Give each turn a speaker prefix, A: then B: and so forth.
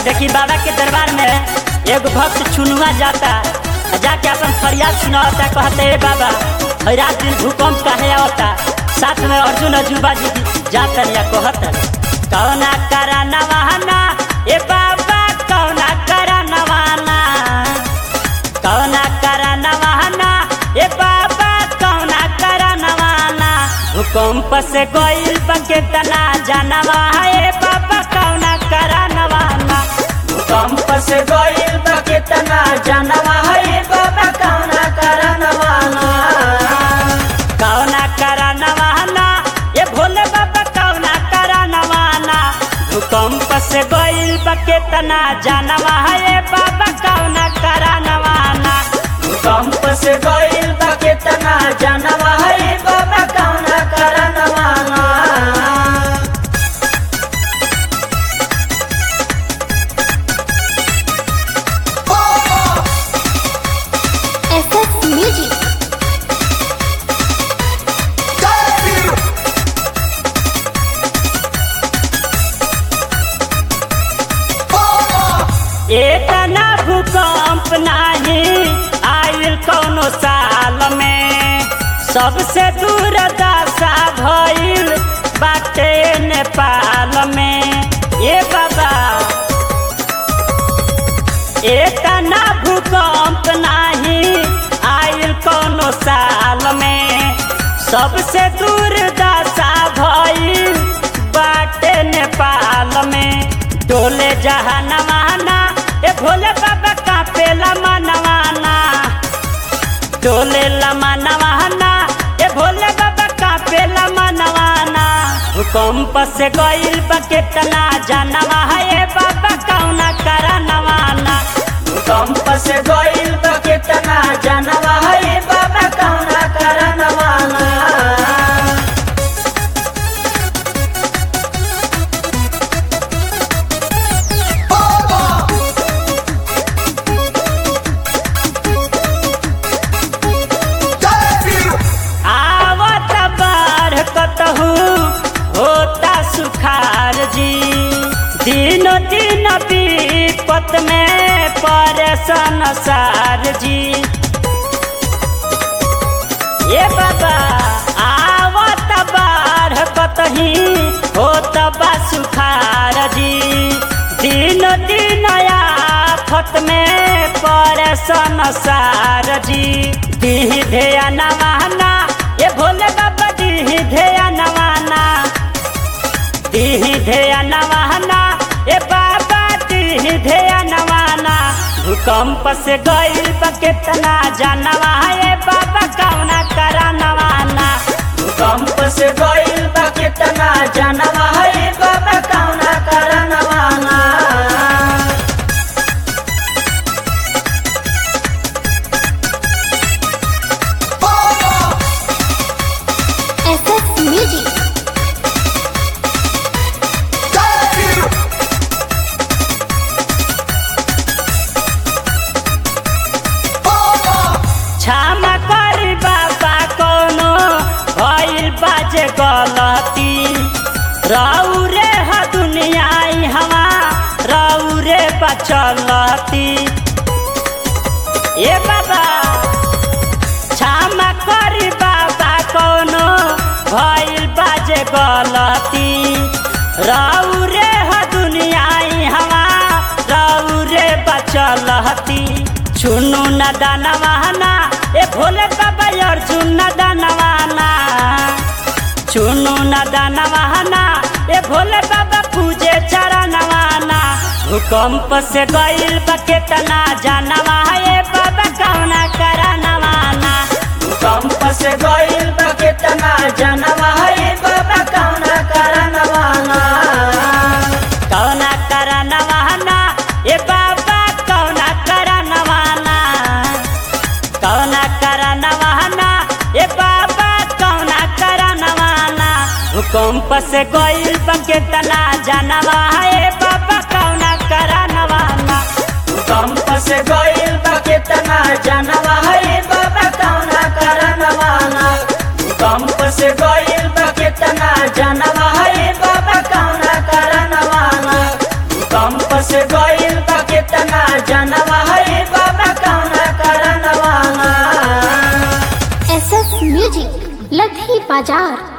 A: देखी बाबा के दरबार में एगो भक्त चुनुआ जाता आ जाके अपन फरियाद सुनावता कहते हे बाबा हई रात दिन भूकंप काहे आवता साथ में अर्जुन अजूबा जी भी जाता या कहता कौना करा नवाना ए बाबा कौना करा नवाना कौना करा नवाना ए बाबा कौना करा नवाना भूकंप से गइल बके तना जानवा ए बाबा कौना करा नवाना भूकंप से गइल बके तना जानवा ए बाबा कौना करा नवाना कौना करा नवाना ए भोले बाबा कौना करा नवाना भूकंप से गइल बके तना जानवा ए बाबा कौना करा नवाना भूकंप से गइल बके तना जानवा ए बाबा कौना करा नवाना
B: SS Music.
A: इतना भूकंप नाही आयल कौनो साल में सबसे दूर दशा भइल बाटे नेपाल में ए बाबा इतना भूकंप नाही आयल कौनो साल में सबसे दूर दशा भइल बाटे नेपाल में डोले जहानवाना ए भोले बाबा कापेला मनवाना डोले लमा नवाना ए भोले बाबा कापेला मनवाना भूकंप से गइल बा केतना जानवा ए बाबा कौना करा नवाना भूकंप से गइल बा केतना जानवा ए बाबा कौना करा नवाना आवत बाढ़ कतहु होता सुखार जी दिन दिन विपत में परेशान सार जी ये बाबा आवत बाढ़ कतही होत बा सुखार जी दिन दिन आफत में परेशान सार जी दीह धेया नवाना ये भोले बाबा दीह धेया नवाना दीह धेया नवाना ए बाबा दीह धेया नवाना भूकंप से गइल बा केतना जानवा ए बाबा कौना करा नवाना भूकंप से गइल बा केतना जानवा ए बाबा कौना करा नवाना
B: SS Music. क्षमा करी बाबा कोनो भइल बाजे गलती रहू रे ह दुनिया ई हवा रहू रे बचलती ए बाबा क्षमा करी बाबा कोनो भइल बाजे गलती रहू रे ह दुनिया ई हवा रहू रे बचलती चुनु न दानवाना ए भोले बाबा अर्जुन न दानवाना चुनु न दानवाना ए भोले बाबा पूजे चरणवाना भूकंप से गइल बा केतना जानवा ए बाबा कौना करा नवाना भूकंप से गइल बा केतना जानवा ए बाबा कौना करा नवाना कौना करा नवाना ए बाबा कौना करा नवाना कौना करा नवाना ए बाबा कौना करा नवाना भूकंप से गइल बके तना जानवा ए बाबा कौना करा नवाना भूकंप से गइल बके तना जानवा ए बाबा कौना करा नवाना भूकंप से गइल बके तना जानवा ए बाबा कौना करा नवाना भूकंप से गइल
C: बाजार